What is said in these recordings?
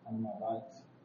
أما بعد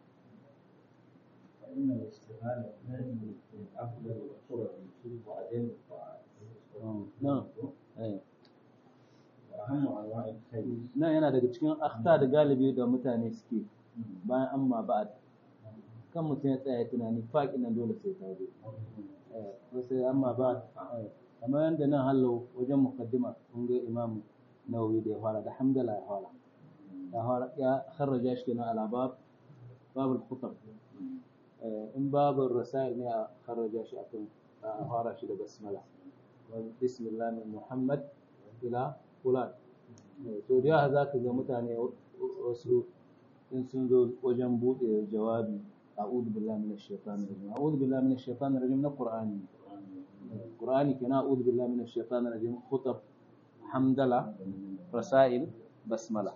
فإن الاشتغال من أفضل الطرق وأدل الطاعات نعم أي. وأهم أنواع الخير nan yana daga cikin akhta da galibi da mutane suke bayan amma ba'ad kan mutum ya tsaya tunani faƙi nan dole sai ta zo eh ko sai amma ba'ad eh, kamar yadda nan hallo wajen muqaddima kun ga imam nawawi da ya fara da hamdala ya fara ya fara ya kharraja shi kenan ala bab babul khutab eh, in babul rasail ne a kharraja shi akan a fara shi da basmala wa bismillah min muhammad ila fulan to da yawa za ka ga mutane wasu in sun zo wajen buɗe jawabi a'udhu billahi minash shaitanir rajim a'udhu billahi minash shaitanir rajim na qur'ani qur'ani kenan a'udhu billahi minash shaitanir rajim khutab hamdala rasail basmala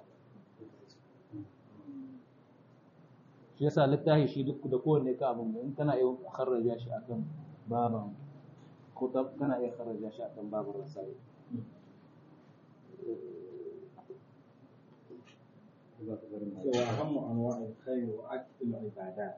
shi yasa littafi shi duk da kowanne ka abin in kana iya kharraja shi akan baban khutab kana iya kharraja shi akan baban rasail وأهم أنواع الخير وأكثر العبادات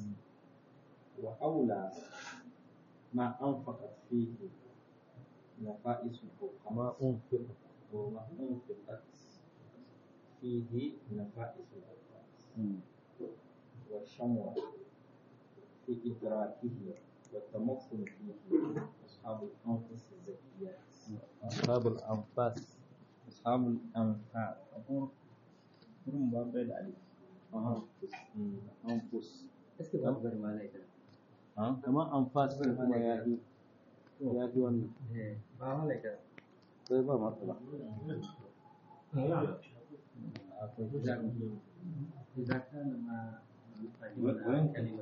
وأولى ما أنفقت فيه نفائس الحكماء أنفق وما أنفقت فيه نفائس الأوقات والشموع في إدراكه والتمكن فيه أصحاب الأنفس الزكيات أصحاب الأنفاس أصحاب الأنفاس أقول كلهم باب الألف أنفس Est-ce que vous avez mal été kamar anfas ɗin kuma ya fi ya fi wannan Ba mal été sai ba matsala إذا كان ما وين كلمة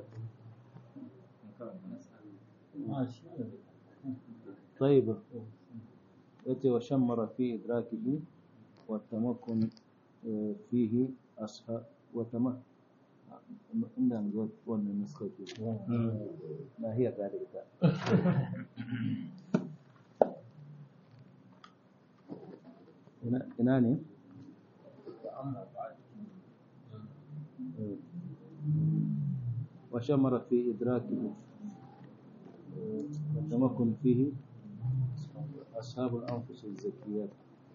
نسأل طيب yace wa shammara fi idrakihi wa tamakkun eh, fihi asha wa tama inda ga wannan nuska ke na hiya ga da ita ina ina ne فأما بعد وشمر في إدراكه والتمكن فيه أصحاب الأنفس الزكيات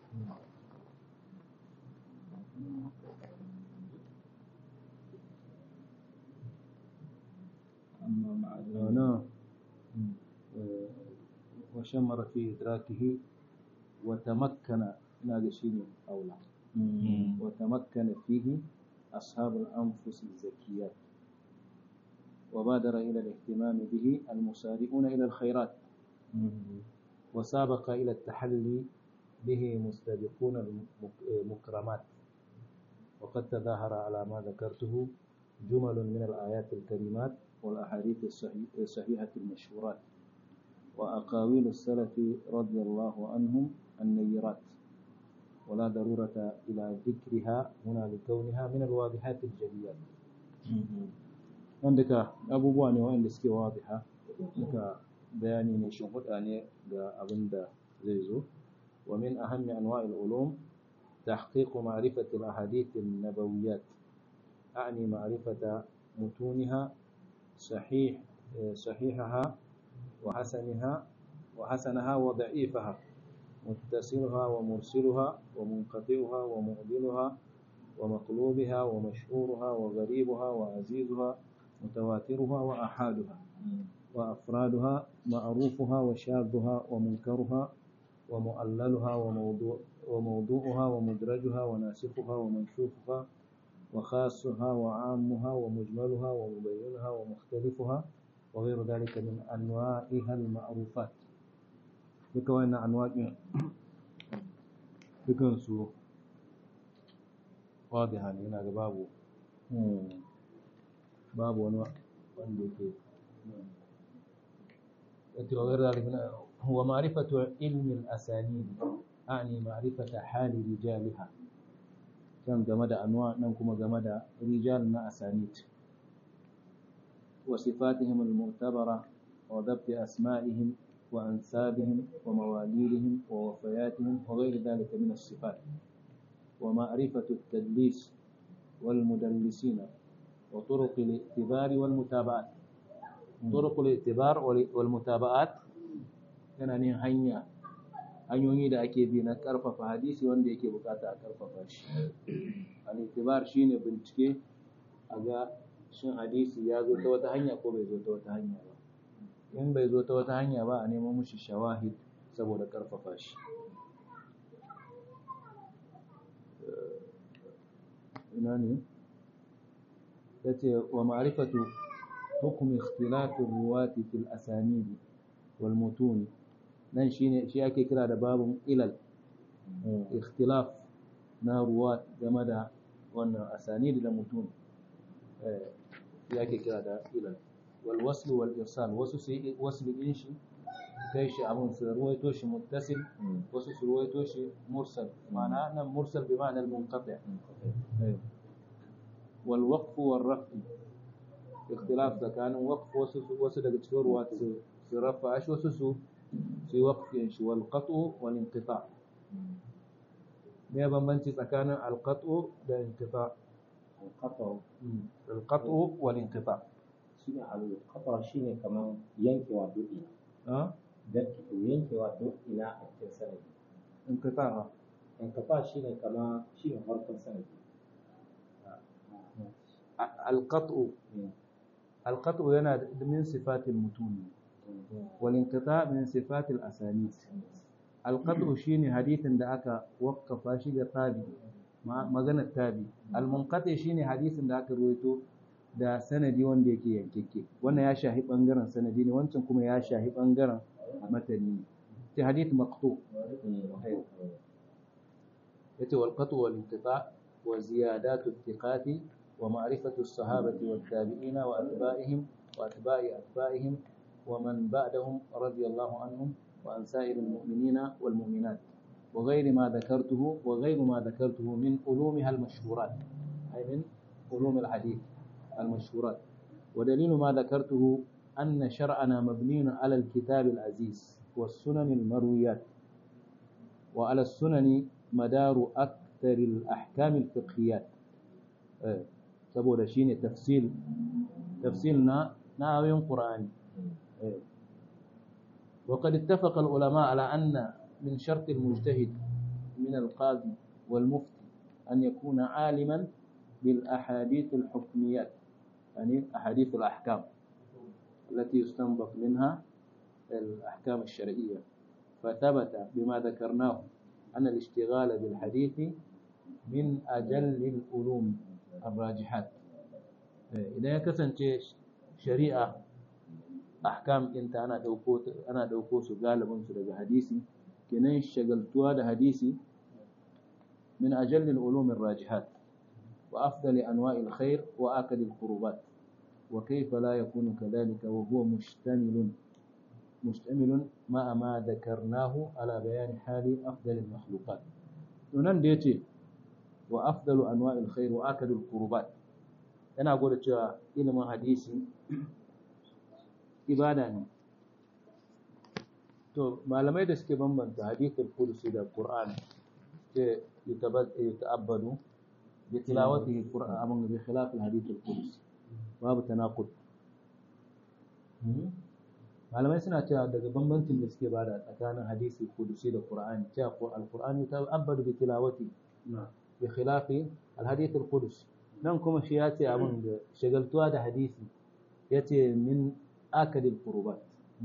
أما مع هنا وشمر في إدراكه وتمكن هذا شيء أولى وتمكن فيه أصحاب الأنفس الزكيات وبادر إلى الاهتمام به المسارعون إلى الخيرات وسابق إلى التحلي به مستبقون المكرمات وقد تظاهر على ما ذكرته جمل من الآيات الكريمات والأحاديث الصحي- الصحيحة المشهورات وأقاويل السلف رضي الله عنهم النيرات ولا ضرورة إلى ذكرها هنا لكونها من الواضحات الجليات wanda abubuwa ne waɗanda suke wadiha duka bayani ne shimfiɗa ne ga abin da zai zo wa min ahammi anwa'il ulum tahqiq ma'rifati al-ahadith an-nabawiyyat a'ni ma'rifata mutuniha sahih sahihaha wa hasanaha wa hasanaha wa da'ifaha متصلها ومرسلها ومنقطعها ومعدلها ومقلوبها ومشهورها وغريبها وعزيزها متواترها وأحادها وأفرادها معروفها وشاذها ومنكرها ومؤللها وموضوع وموضوعها ومدرجها وناسخها ومنسوخها وخاصها وعامها ومجملها ومبينها ومختلفها وغير ذلك من أنواعها المعروفات duka wannan anwaƙin dukansu wadiha ne yana da babu babu wani wanda yake yace wa ghayra dhalika huwa ma'rifatu ilmi al-asanid a'ni ma'rifata hali rijaliha kan game da anwa nan kuma game da rijal na asanid wa sifatihim al-mu'tabara wa dhabt asma'ihim wa ansabihim wa mawalidihim wa wafayatihim wa ghayr dhalika min as-sifat wa ma'rifatu at-tadlis والمدلسين وطرق الاعتبار والمتابعات طرق الاعتبار والمتابعات yana ne hanya hanyoyi da ake bi na karfafa hadisi wanda yake bukata a karfafa shi al-itibar shine bincike a ga shin hadisi ya zo ta wata hanya ko bai zo ta wata hanya ba in bai zo ta wata hanya ba a nemo mushi shawahid saboda karfafa shi ina ne yace wa ma'rifatu hukm ikhtilaf ar-ruwati fil asanid wal mutun nan shine shi ake kira da babun ilal ikhtilaf na ruwat game da wannan asanid da mutun eh shi ake kira da ilal wal wasl wal irsal wasu sai wasl din shi kai shi abun su ruwaito shi muttasil wasu su ruwaito shi mursal ma'ana nan mursal bi ma'ana al-munqati wal waqf wal raf ikhtilaf tsakanin waqf wasu wasu daga cikin ruwa su su rafa shi wasu su su yi waqfin shi wal qat'u wal inqita me bambanci tsakanin al qat'u da inqita al qat'u wal inqita shi ne al shi ne kamar yankewa duk ina yankewa duk ina a cikin sanadi inqita ha inqita shi ne kamar shi ne farkon sanadi القطع القطع yana min sifatil mutun wal inqita min sifatil asanid القطع shine hadithin da aka wakkafa shi ga tabi maganar tabi al munqati shine hadithin da aka ruwaito da sanadi wanda yake yankekke wannan ya shahi bangaren sanadi ne wancan kuma ya shahi bangaren matani ne ce hadith maqtu yace wal qatu wal inqita wa ziyadatu thiqati ومعرفة الصحابة والتابعين وأتباعهم وأتباع أتباعهم ومن بعدهم رضي الله عنهم وعن سائر المؤمنين والمؤمنات وغير ما ذكرته وغير ما ذكرته من علومها المشهورات أي من علوم الحديث المشهورات ودليل ما ذكرته أن شرعنا مبني على الكتاب العزيز والسنن المرويات وعلى السنن مدار أكثر الأحكام الفقهيات saboda shine tafsil tafsil na na ayoyin Qur'ani وقد اتفق العلماء على أن من شرط المجتهد من القاضي والمفتي أن يكون عالما بالأحاديث الحكميات يعني أحاديث الأحكام التي يستنبط منها الأحكام الشرعية فثبت بما ذكرناه أن الاشتغال بالحديث من أجل العلوم الراجحات idan ya kasance shari'a ahkam ɗinta ana ɗauko ana ɗauko su galibin su daga hadisi kenan shagaltuwa da hadisi min ajallil ulumin rajihat wa afdali anwa'il khair wa akadil qurubat wa kayfa la yakunu kadhalika wa huwa mustamilun mustamilun ma ma dhakarnahu ala bayani hali afdalil makhluqat to nan da yace wa afdalu anwa'il khair wa akadul qurubat yana gwada cewa ilimin hadisi ibada ne to malamai da suke bambanta hadithul qudsi da qur'an ce yuta'abbadu bi tilawatihi qur'an amma bi khilaf al hadithul qudsi babu tanaqud malamai suna cewa daga bambancin da suke bada tsakanin hadisi qudsi da qur'ani cewa al-qur'ani yuta'abbadu bi tilawati bi khilafi al-hadith al-qudsi nan kuma shi ya ce abin da shagaltuwa da hadisi ya ce min akadil qurubat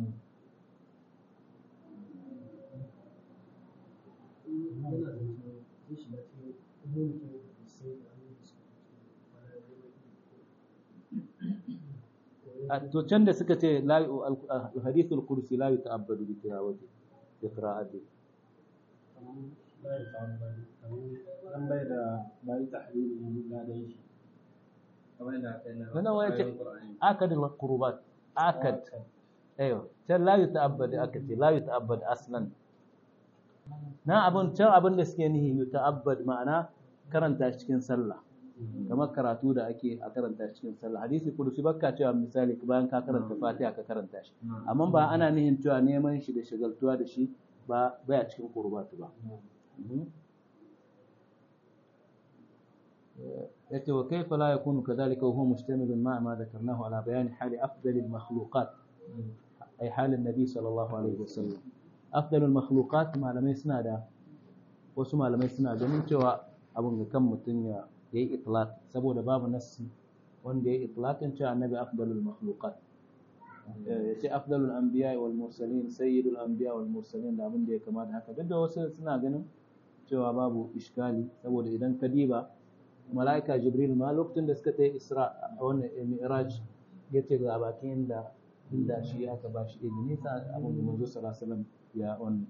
to can da suka ce hadithul kursi la yuta'abbadu bi tilawati bi qira'ati an bai da bai tahlili na da shi kamar da kai na nan waya ce akad al-qurubat akad ayo can la yuta'abbad aka ce la yuta'abbad aslan nan abun can abin da suke nihi yuta'abbad ma'ana karanta shi cikin sallah kamar karatu da ake a karanta shi cikin sallah hadisi kudusi bakka cewa misali bayan ka karanta fatiha ka karanta shi amma ba ana nihin cewa neman shi da shagaltuwa da shi ba baya cikin qurbatu ba yace wa kaifa la yakunu kadhalika wa huwa mustamilun ma ma dhakarnahu ala bayani hali afdalil makhluqat ay halin nabi sallallahu alaihi wasallam afdalul makhluqat malamai suna da wasu malamai suna ganin cewa abun ga kan mutum ya yi itlaq saboda babu nassi wanda ya yi itlaqin cewa annabi afdalul makhluqat ya ce afdalul anbiya wal mursalin sayyidul anbiya wal mursalin da abin da ya kamata haka duk da wasu suna ganin cewa babu iskali saboda idan ka diba mala'ika jibril ma lokacin da suka tayi isra a wannan mi'raj ya ce ga bakin inda inda shi aka ba shi izini sa abin da manzo sallallahu alaihi wasallam ya wannan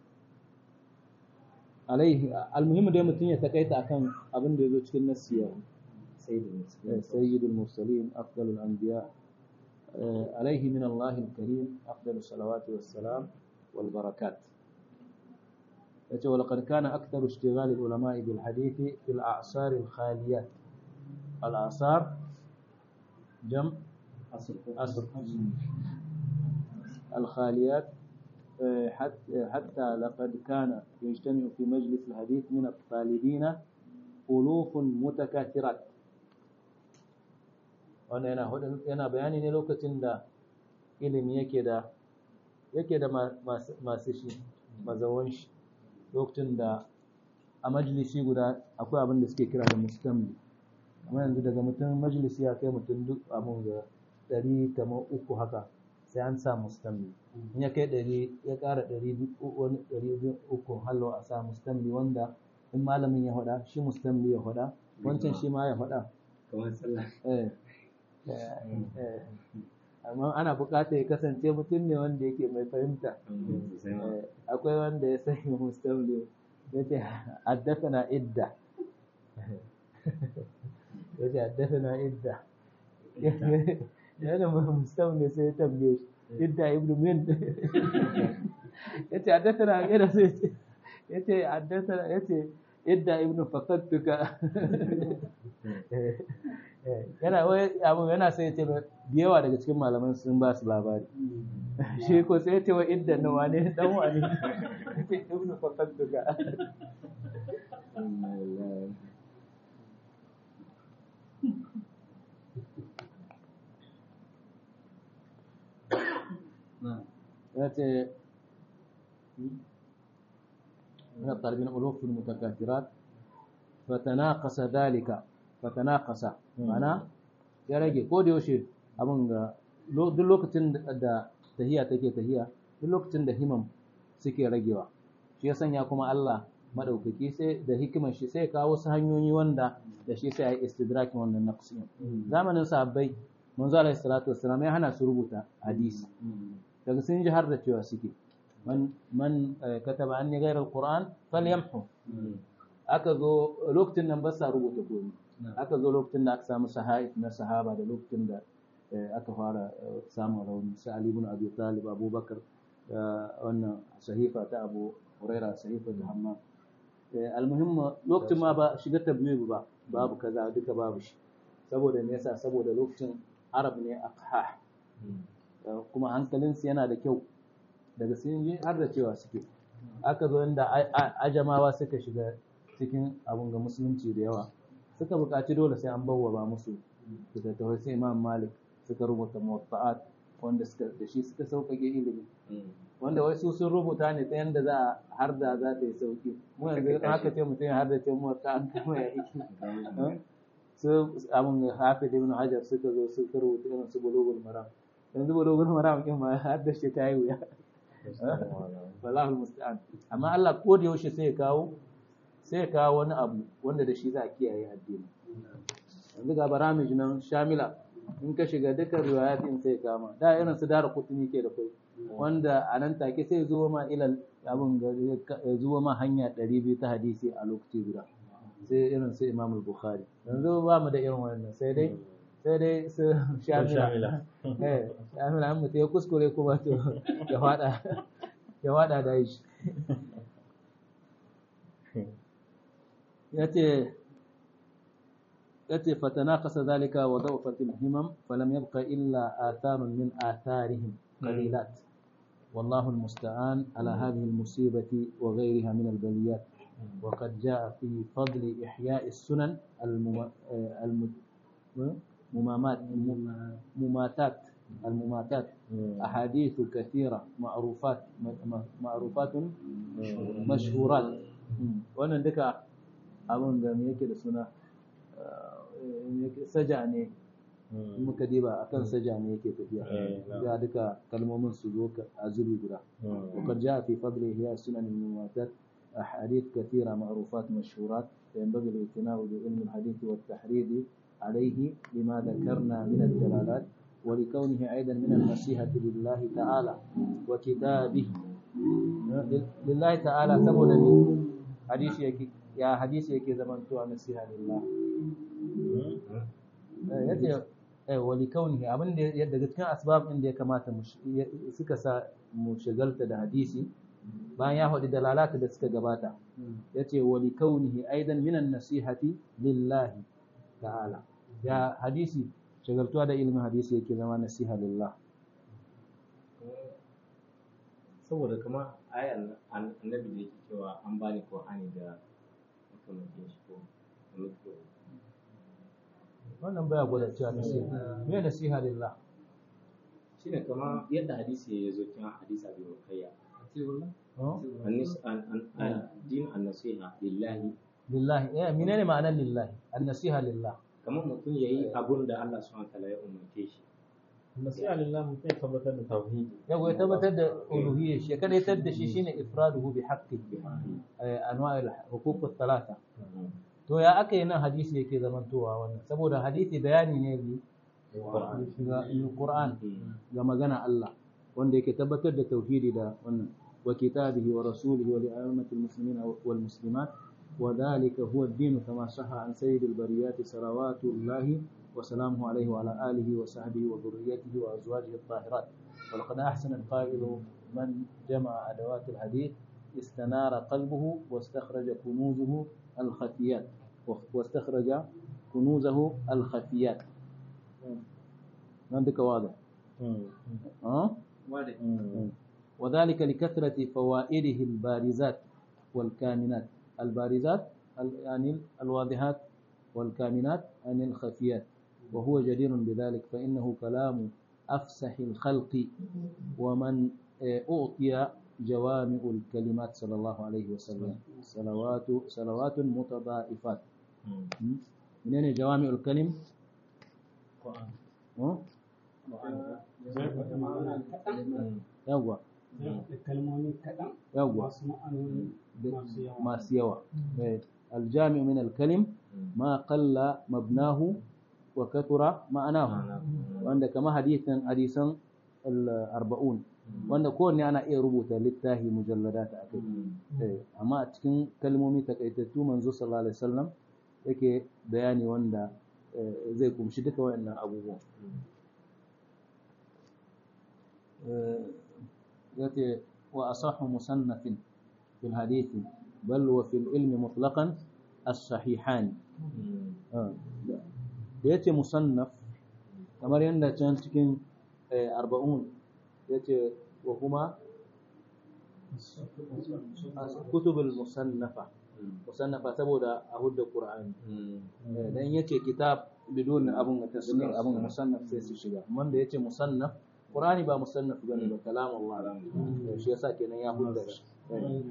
alaihi almuhimmu dai mutum ya takaita akan abin da ya zo cikin nasiya sayyidul mursalin afdalul anbiya عليه من الله الكريم أفضل الصلوات والسلام والبركات ولقد كان أكثر اشتغال العلماء بالحديث في الأعصار الخاليات الأعصار جمع أصر الخاليات حتى, حتى لقد كان يجتمع في مجلس الحديث من الطالبين ألوف متكاثرات wannan yana yana bayani ne lokacin da ilimi yake da yake da masu shi mazawan shi lokacin da a majalisi guda akwai abin da suke kira da mustamli amma yanzu daga mutum majalisi ya kai mutum duk abin ga ɗari kamar uku haka sai an sa mustamli in ya kai ɗari ya ƙara ɗari wani ɗari biyu uku hallo a sa mustamli wanda in malamin ya faɗa shi mustamli ya faɗa wancan shi ma ya faɗa kamar sallah amma ana buƙatar ya kasance mutum ne wanda yake mai fahimta akwai wanda ya sani mustamli ya ce haddasa idda ya ce haddasa idda yana mustamli sai ya tambaye shi idda ibnu min ya ce haddasa na gaira sai ya ce haddasa ya ce idda ibnu fakattuka yana abu yana sai ya ce da yawa daga cikin malaman sun ba su labari shi ko sai ya ce wa idda na wane dan wane ya ce ibnu fakattuka ya ce من الطالبين ألوف المتكاثرات فتناقص ذلك فتناقص معناه ya rage ko da yaushe abin ga duk lokacin da tahiya take tahiya duk lokacin da himam suke ragewa shi ya sanya kuma Allah madaukaki sai da hikimar shi sai kawo wasu hanyoyi wanda da shi sai ya yi istidrakin wannan naqsin zamanin sahabbai manzo alaihi salatu wassalam ya hana su rubuta hadisi daga sun ji har da cewa suke man man kataba anni ghayra alquran falyamhu aka zo lokacin nan ba sa rubuta komai aka zo lokacin da aka samu sahaif na sahaba da lokacin da aka fara samun rauni sai Ali ibn Abi Talib Abubakar wannan sahifa ta Abu Huraira sahifa da Hammam almuhimma lokacin ma ba shiga tabligh ba babu kaza duka babu shi saboda me yasa saboda lokacin Arab ne aqha kuma hankalinsu yana da kyau daga sun yi har da cewa suke aka zo inda ajamawa suka shiga cikin abun ga musulunci da yawa suka buƙaci dole sai an bawwaba musu littattafai sai imam malik suka rubuta muwatta'at wanda suka da shi suka sauƙaƙe ilimi wanda wai su sun rubuta ne ta yanda za a har da za ta yi sauƙi mu yanzu in aka ce mutum ya har da ce muwatta'at kuma ya iki su abun hafiz ibn hajar suka zo suka rubuta irin su bulugul maram yanzu bulugul maram kin ma har da shi ta yi wuya wallahu musta'an amma Allah ko da yaushe sai ya kawo sai ya kawo wani abu wanda da shi za a kiyaye addini yanzu ga baramij nan shamila in ka shiga dukkan riwayatin sai kama da irin su dara kutuni ke da kai wanda a nan take sai zuwa ma ilal abin ya zuwa ma hanya 200 ta hadisi a lokaci guda sai irin su imam bukhari yanzu ba mu da irin wannan sai dai sai dai su shamila eh shamila an mutu ya kuskure kuma to ya fada ya fada da shi yace yace fatanaqasa zalika wa dawfat al-himam falam yabqa illa atharun min atharihim qalilat والله المستعان على هذه المصيبة وغيرها من البليات وقد جاء في فضل إحياء السنن المم- آه، الم- ممامات مم- مماتات المماتات أحاديث كثيرة معروفات م- م- معروفات آه، مشهورات wannan duka abin da me yake da suna eh, me yake- saja ne in muka diba akan saja ne yake tafiya Eh, na'am. ya duka kalmomin su zo ka- a zubi guda وقد جاء في فضل إحياء السنن المماتات أحاديث كثيرة معروفات مشهورات فينبغي الاعتناء بعلم الحديث والتحريض عليه لما ذكرنا من الدلالات ولكونه أيضا من النصيحة لله تعالى وكتابه لله تعالى سبب حديث يكي يا حديث يكي زمان تو نصيحة لله yace eh wali kaunihi abin da ya daga cikin asbab din da ya kamata mu sh- ya- suka sa mu shagalta da hadisi bayan ya faɗi dalalata da suka gabata yace wali kaunihi aidan minan nasihati lillahi ta'ala ya hadisi shagaltuwa da ilimin hadisi yake zama nasiha lillah saboda kama ayan an- annabi da yake cewa an bani Qur'ani da makamancin shi ko mutu wannan baya gwada cewa nasiha me nasiha lillah shine kama yadda hadisi ya zo cikin hadisi Abi Bakayya oh? annis an an an- din an-nasiha lillahi lillahi eh menene ma'anar lillahi an-nasiha lillah kamar mutum yayi abun da Allah subhanahu wa ta'ala ya umarce shi nasiha lillah mutum ya tabbatar da tauhidi yawa ya tabbatar da uluhiyyar shi ya kadaitar da shi shine ifraduhu bi haqqihi eh, anwa'il huquq thalatha to ya aka yi nan hadisi yake zamantowa wannan saboda hadisi bayani ne bi ga Qur'an ga magana Allah wanda yake tabbatar da tauhidi da wannan wa kitabihi wa rasulihi wa li'ammatil muslimina wal muslimat wa dhalika huwa ad-din kama sahha an sayyidil bariyat salawatullahi wa salamuhu alayhi wa ala alihi wa sahbihi wa dhurriyyatihi wa azwajihi at-tahirat ولقد أحسن القائل من جمع أدوات الحديث استنار قلبه واستخرج كنوزه الخفيات واستخرج كنوزه الخفيات عندك واضح أه؟ وذلك لكثرة فوائده البارزات والكامنات البارزات ال- يعني الواضحات والكامنات عن الخفيات وهو جدير بذلك فإنه كلام أفسح الخلق ومن آه، أعطي جوامع الكلمات صلى الله عليه وسلم صلوات صلوات متضائفات م? منين جوامع الكلم؟ أه؟ يوا kalmomi kaɗan يوا masu ma'anoni masu yawa masu yawa Eh, aljami min alkalim ma qalla mabnahu wa kathura ma'anahu wanda kama hadisan hadisan al-arba'un wanda kowanne ana iya rubuta littafi mujalladat a kai Eh, amma a cikin kalmomi takaitattu manzo sallallahu alaihi wasallam yake bayani wanda eh, zai kumshi duka waɗannan abubuwan Eh, yace wa asahhu musannafin fil hadithi bal wa fil ilmi mutlaqan as-sahihan Ah, da da yace musannaf kamar yadda can cikin eh, arba'un yace wa kuma kutubul musannafa musannafa saboda a hudda qur'ani Eh, dan yace kitab bidon abun tasnif abun musannaf sai su shiga amma da yace musannaf qur'ani ba musannaf bane ba kalam Allah Eh, shi yasa kenan ya hudda da eh.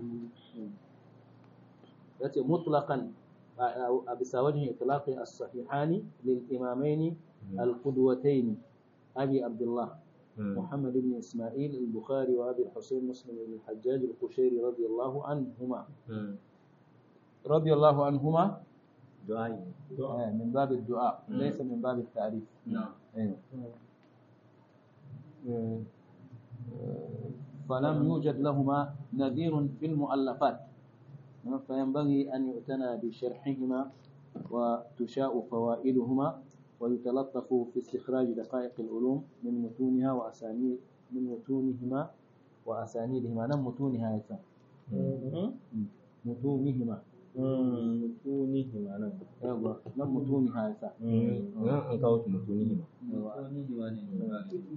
yace mutlaqan a a bisa wajen itlaqi as-sahihani lil imamaini al-qudwatayn abi abdullah محمد بن إسماعيل البخاري وأبي الحسين مسلم بن الحجاج القشيري رضي الله عنهما رضي الله عنهما du'ai آه، من باب الدعاء ليس من باب التعريف na'am أيوة. آه، آه، فلم يوجد لهما نذير في المؤلفات آه، فينبغي أن يؤتنى بشرحهما وتشاء فوائدهما ويتلطف في استخراج دقائق العلوم من متونها وأسانيد من متونهما وأسانيدهما نعم متونها يسا متونهما mutunihi ma nan يلا نعم متونها يسا nan an kawo shi mutunihi ma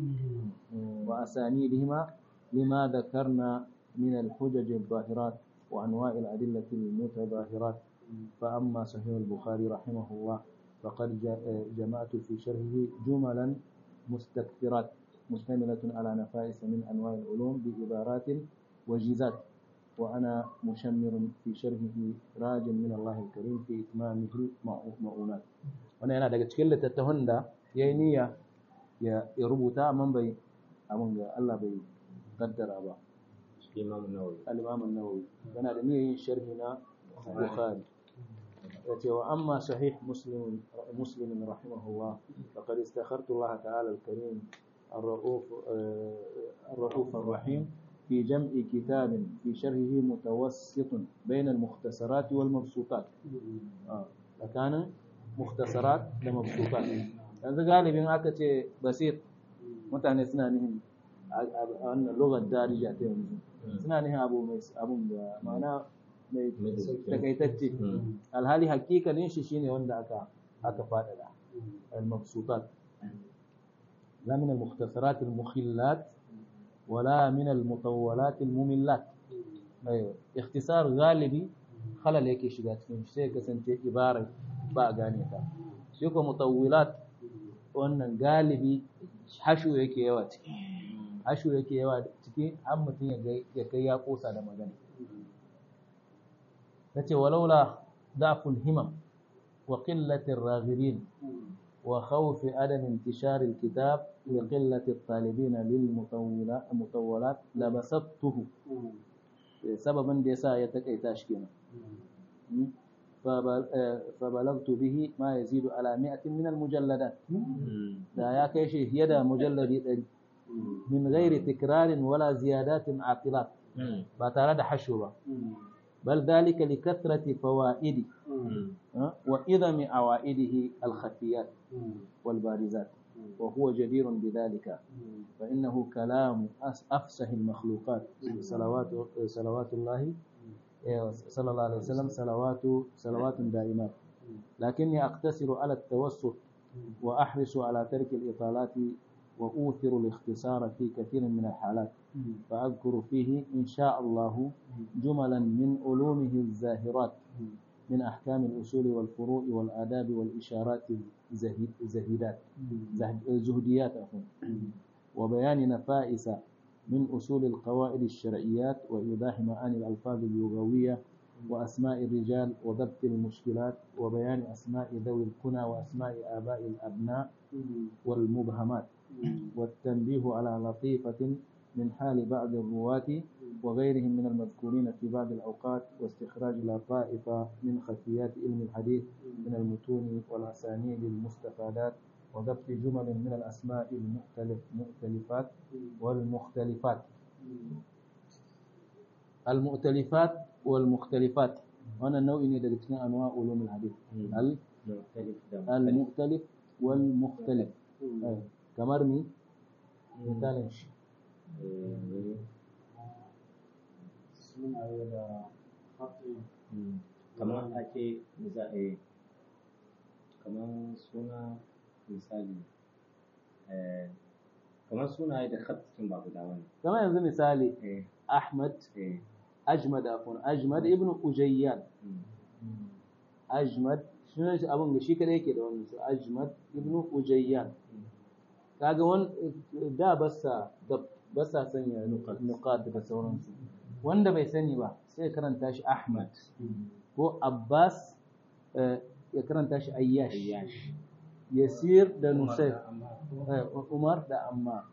وأسانيدهما لما ذكرنا من الحجج الظاهرات وأنواع الأدلة المتظاهرات فأما صحيح البخاري رحمه الله فقد ج- جمعت في شرحه جملا مستكثرات مشتملة على نفائس من أنواع العلوم بعبارات وجيزات وأنا مشمر في شرحه راج من الله الكريم في إتمامه المؤونات wannan yana daga cikin littattafan da ya yi niyya ya ya rubuta amma bai abin ga Allah bai kaddara ba shi imamu nawawi al-Imam an-Nawawi yana da niyyar yin sharhi na Bukhari yace wa amma sahih muslim muslim rahimahullah faqad istakhartu Allah ta'ala al-karim الرؤوف الرؤوف الرحيم في جمع كتاب في شرحه متوسط بين المختصرات والمبسوطات آه. فكان مختصرات لمبسوطات yanzu galibin aka ce basit mutane suna nihin a wannan lugar darija ta yanzu suna nihin abu mai abun da ma'ana mai takaitacce alhali hakikalin shi shine wanda aka aka faɗaɗa al-mabsutat la min al-mukhtasarat al-mukhillat wala min al-mutawwalat al-mumillat ayo ikhtisar galibi khalal yake shiga cikin shi sai kasance ibara ba a gane ta shi ko mutawwilat wannan galibi hashu yake yawa ciki hashu yake yawa ciki har mutum ya kai ya kosa da magana nace walaula da'ful himam wa qillatir raghirin wa khawf adam intishar alkitab wa qillati at-talibin lil mutawwalat labasattuhu sababan da yasa ya takaita shi kenan فبلغت به ما يزيد على مئة من المجلدات دا يا كيشي يدا مجلد من غير تكرار ولا زيادات عاقلات فترى حشوة بل ذلك لكثرة فوائد وإذم عوائده الخفيات والبارزات وهو جدير بذلك فإنه كلام أفسح المخلوقات صلوات صلوات الله صلى الله عليه وسلم صلوات صلوات دائمات لكني أقتصر على التوسط وأحرص على ترك الإطالات وأوثر الاختصار في كثير من الحالات فأذكر فيه إن شاء الله جملا من علومه الزاهرات من أحكام الأصول والفروع والآداب والإشارات الزهيدات زهديات وبيان نفائس من أصول القواعد الشرعيات وإيضاح معاني الألفاظ اللغوية وأسماء الرجال وضبط المشكلات وبيان أسماء ذوي الكنى وأسماء آباء الأبناء والمبهمات والتنبيه على لطيفة من حال بعض الرواة وغيرهم من المذكورين في بعض الأوقات واستخراج لطائف من خفيات علم الحديث من المتون والأسانيد المستفادات وضبط جمل من الأسماء المختلف مختلفات والمختلفات المؤتلفات والمختلفات وانا النوع ne daga cikin anwa ulumul hadith al المختلف والمختلف kamar mi misalin shi sunaye da hatsi kamar ake misali kamar suna misali kamar sunaye da khattin ba guda wani kamar yanzu misali Ahmad Ajmad afun Ajmad ibn Ujayyan Ajmad sunan shi abin da shi kadai yake da wannan su Ajmad ibn Ujayyan kaga wan da basa da basa sanya nuqat da sauransu wanda bai sani ba sai karanta shi Ahmad ko Abbas ya karanta shi Ayyash Yasir da Nusayr Umar da Ammar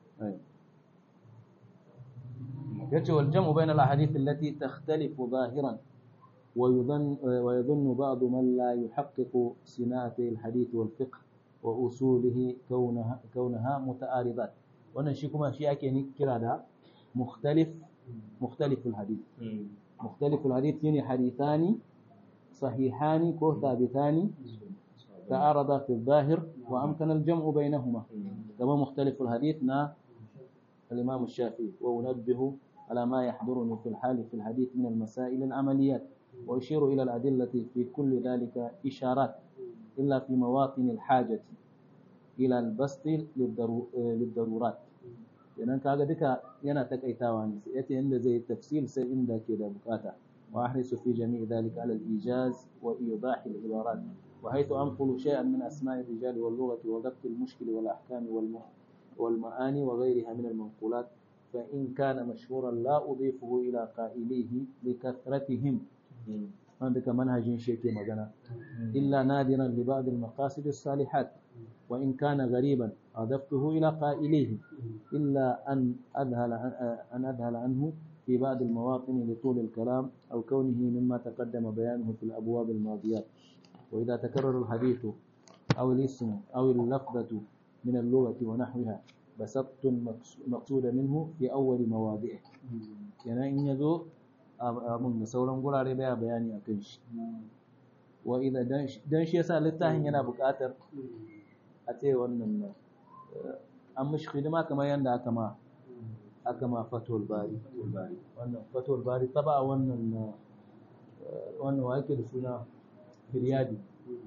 yace wal jam'u bayna al ahadith allati takhtalifu zahiran ويظن ويظن بعض من لا يحقق صناعة الحديث والفقه وأصوله كونها كونها متعارضات wannan shi kuma shi ake kira da mukhtalif mukhtaliful hadith mukhtaliful hadith shine hadithani sahihani ko thabitani تعارضا في الظاهر وأمكن الجمع بينهما كما مختلف الحديث نا الإمام الشافعي وأنبه على ما يحضرني في الحال في الحديث من المسائل العمليات وأشير إلى الأدلة في كل ذلك إشارات إلا في مواطن الحاجة إلى البسط للضرورات idan kaga duka yana takaitawa ne sai yace inda zai tafsir sai inda ke da bukata وأحرص في جميع ذلك على الإيجاز وإيضاح العبارات وحيث أنقل شيئا من أسماء الرجال واللغة وضبط المشكل والأحكام والم... والمعاني وغيرها من المنقولات فإن كان مشهورا لا أضيفه إلى قائليه لكثرتهم عندك منهج شيء مجانا إلا نادرا لبعض المقاصد الصالحات وإن كان غريبا أضفته إلى قائليه إلا أن أذهل أن أذهل عنه في بعض المواطن لطول الكلام أو كونه مما تقدم بيانه في الأبواب الماضيات وإذا تكرر الحديث أو الاسم أو اللفظة من اللغة ونحوها بسطت المقصود منه في أول مواضعه يعني إن يزو abin da sauran gurare baya bayani a kan shi wa idan dan shi yasa littafin yana buƙatar a ce wannan an mishi hidima kamar yadda aka ma aka ma fatul bari wannan fatul bari taba wannan wannan wa yake da suna firyadi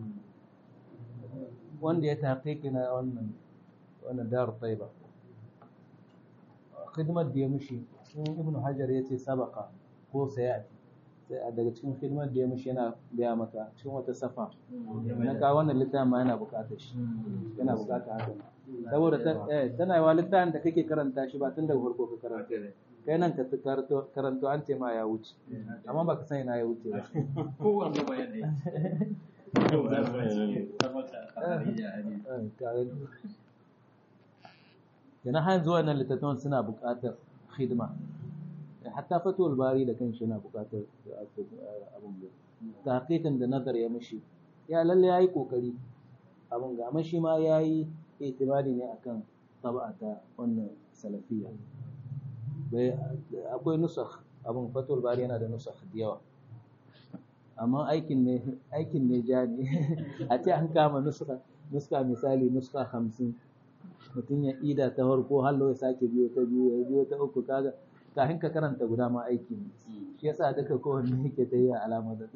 wanda ya taƙiƙi na wannan wannan daru taiba khidmar da ya mishi ibn hajar ya ce sabaka ko sayati sai daga cikin hidimar da ya mishi yana gaya maka cikin wata safa na kawo wannan littafin ma yana bukatar shi yana bukatar haka saboda tana yi wa littafin da kake karanta shi ba tun daga farko ka karanta kai nan ka karanto an ce ma ya wuce amma baka san ina ya wuce ba ko wanda ba yana yana har zuwa nan littattafan suna bukatar hidima hatta fatuwar bari da kanshi yana buƙatar abin da tahqiqin da nazar ya mishi ya lalle yayi kokari abin ga amma shi ma yayi itibari ne akan tab'a ta wannan salafiyya bai akwai nusakh abin fatuwar bari yana da nusakh da yawa amma aikin ne aikin ne ja ne a ce an kama nuska nuska misali nuska hamsin mutum ya ida ta farko hallo ya sake biyo ta biyu ya biyo ta uku kaga kafin ka karanta guda ma aiki ne shi yasa duka kowanne yake ta yi alama da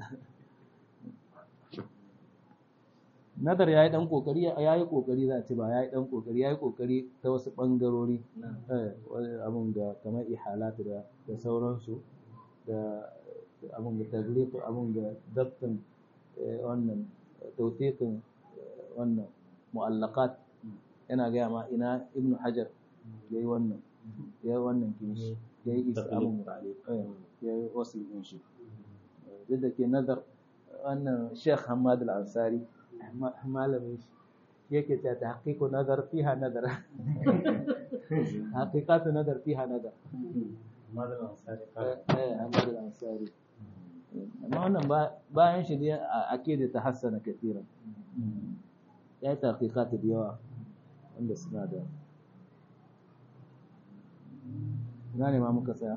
nadar ya yi ɗan ƙoƙari ya yi ƙoƙari za a ce ba ya yi ɗan ƙoƙari ya yi ƙoƙari ta wasu ɓangarori abin da kamar ihalatu da da sauransu da abin da taglifu abin da dabtin wannan tautiqin wannan mu'allaqat yana gaya ma ina ibnu hajar yayi wannan yayi wannan kinshi ya yi isa abin ya yi wasu ɗin shi duk da ke nazar wannan sheikh hamad al-ansari malamin shi yake ta ta haƙiƙo nazar fiha nazar haƙiƙatu nazar fiha nazar hamad al-ansari amma wannan bayan shi dai a ke da ta hassana kafiran ya yi ta haƙiƙatu da yawa wanda suna da gane ma muka tsaya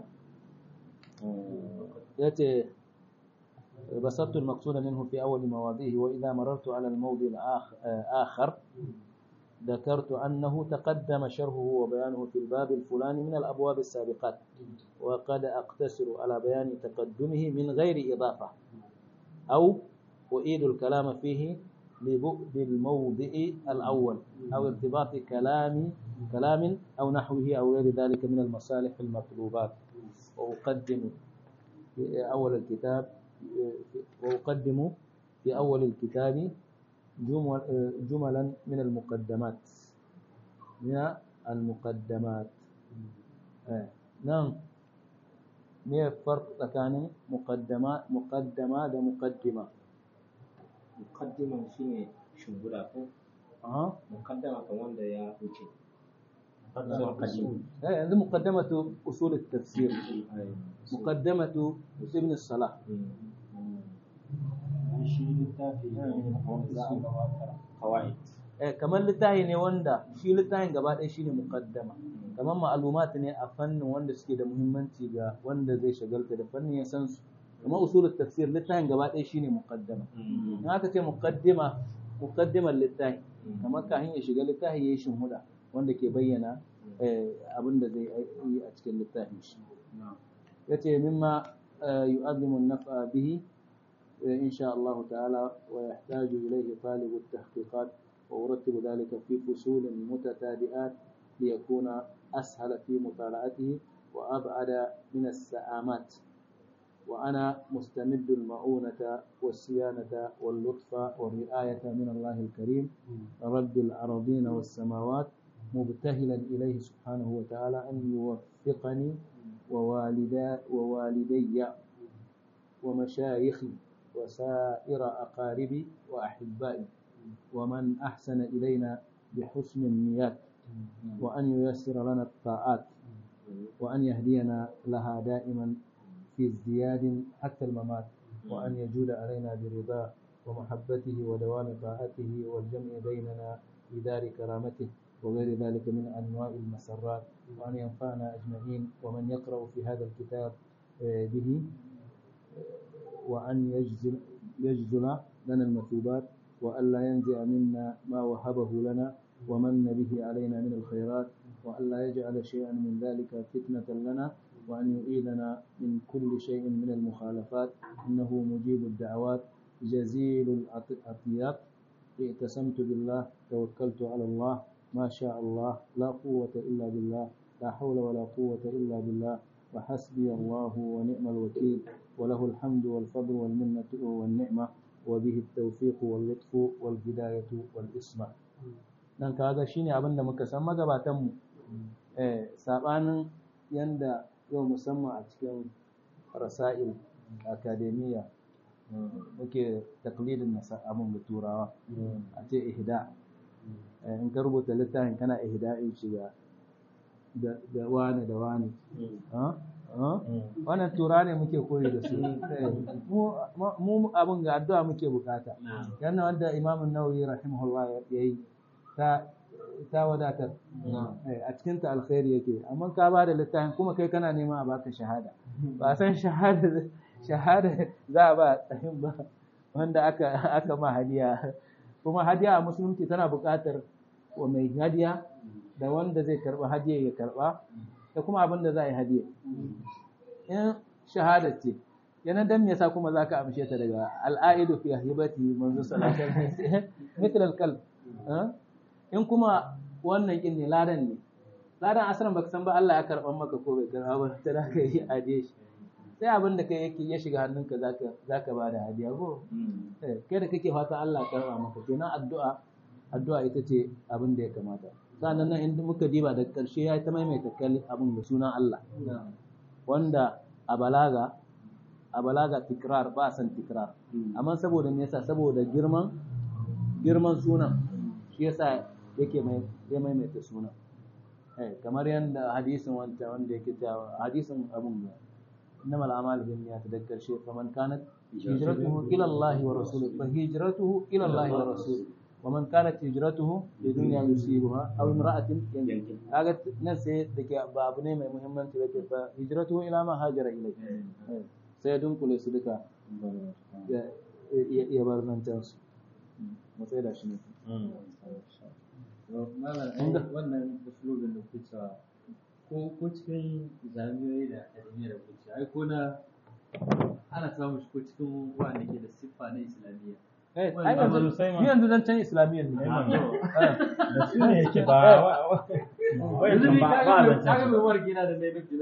ya ce بسطت المقصود منه في أول مواضعه وإذا مررت على الموضع الآخر ذكرت أنه تقدم شرحه وبيانه في الباب الفلاني من الأبواب السابقات وقد أقتصر على بيان تقدمه من غير إضافة أو أعيد الكلام فيه لبعد الموضع الأول أو ارتباط كلام كلام أو نحوه أو غير ذلك من المصالح المطلوبات وأقدم في أول الكتاب وأقدم في أول الكتاب جمل جملا من المقدمات من المقدمات نعم ما الفرق بين مقدمة مقدمة ومقدمة muqaddima shine shimbuda ko أها muqaddama kan wanda ya wuce هذه مقدمة أصول التفسير مقدمة ابن الصلاح shi littafi ne wanda za a gabatar qawaid eh kamar littafi ne wanda shi littafin gaba ɗaya shine muqaddama kamar ma'lumat ne a fannin wanda suke da muhimmanci ga wanda zai shagalta da fannin ya san su kamar usulul tafsir littafin gaba ɗaya shine muqaddama in aka ce muqaddima muqaddimar littafi kamar kafin ya shiga littafi yayi shinhuda wanda ke bayyana abin da zai yi a cikin littafin shi yace mimma yu'azzimu an-naf'a bihi إن شاء الله تعالى ويحتاج إليه طالب التحقيقات وأرتب ذلك في فصول متتابعات ليكون أسهل في مطالعته وأبعد من السآمات وأنا مستمد المعونة والصيانة واللطف والرعاية من الله الكريم رب الأرضين والسماوات مبتهلا إليه سبحانه وتعالى أن يوفقني ووالدا ووالدي ومشايخي وسائر أقاربي وأحبائي ومن أحسن إلينا بحسن النيات وأن ييسر لنا الطاعات وأن يهدينا لها دائما في ازدياد حتى الممات وأن يجود علينا برضاه ومحبته ودوام طاعته والجمع بيننا في دار كرامته وغير ذلك من أنواع المسرات وأن ينفعنا أجمعين ومن يقرأ في هذا الكتاب آه، به آه، وأن يجزل, يجزل لنا المثوبات وألا ينزع منا ما وهبه لنا ومن به علينا من الخيرات وألا يجعل شيئا من ذلك فتنة لنا وأن يعيذنا من كل شيء من المخالفات إنه مجيب الدعوات جزيل العطيات اعتصمت بالله توكلت على الله ما شاء الله لا قوة إلا بالله لا حول ولا قوة إلا بالله وحسبي الله ونعم الوكيل وله الحمد والفضل والمنة والنعمة وبه التوفيق واللطف والهداية والإصلاح dan kaga shine abin da muka san magabatan mu eh sabanin yanda yau musamman a cikin rasail akademiya muke taklidin nasa abin da turawa a ce ihda Eh, in ka rubuta littafin kana ihda'in shiga da da wani da wani ha ha wannan tura ne muke koyi da su Eh, mu mu abin ga addu'a muke bukata yana wanda imam an-nawawi rahimahullah yayi ta ta wadatar Eh, a cikin ta alkhairi yake amma ka ba da littafin kuma kai kana nema a baka shahada ba san shahada shahada za a ba tsayin ba wanda aka aka ma hadiya kuma hadiya a musulunci tana buƙatar wa mai hadiya da wanda zai karba hadiya ya karba da kuma abin da za a yi hadiya in shahada ce yana dan me yasa kuma zaka amshe ta daga al'aidu fi hibati manzo sallallahu alaihi wasallam mithl al-qalb in kuma wannan kin ne ladan ne ladan asran baka san ba Allah ya karban maka ko bai karba ba ta zaka yi hadiya shi sai abin da kai yake ya shiga hannunka zaka zaka bada hadiya ko eh kai da kake fatan Allah ya karba maka kenan addu'a addu'a ita ce abin da ya kamata sannan nan inda muka diba da ƙarshe ya ta maimaita kalli abin da sunan Allah wanda a balaga a balaga tikrar ba san tikrar amma saboda me yasa saboda girman girman sunan shi yasa yake mai ya maimaita sunan eh kamar yanda hadisin wanda wanda yake cewa hadisin abun da إنما الأعمال بالنيات تذكر شيء فمن كانت هجرته إلى الله ورسوله فهجرته إلى الله ورسوله ومن كانت هجرته لدنيا يصيبها أو امرأة ينكح هذا نسي دك باب ne mai muhimmanci da fa hijratuhu ila ma hajara ilai sai dun kule su duka ya ya bar nan can su mu sai da shi ne malam wannan usulubin da kuke cewa ko ko cikin jami'o'i da akademiya da kuke ai ko na ana samun shi ko cikin wanda ke da siffa na islamiyya eh ai yanzu ni yanzu dan can islamiyyar ne da su ne yake ba yanzu ni ba kaga ba mai- kaga mai warki na da mai nufi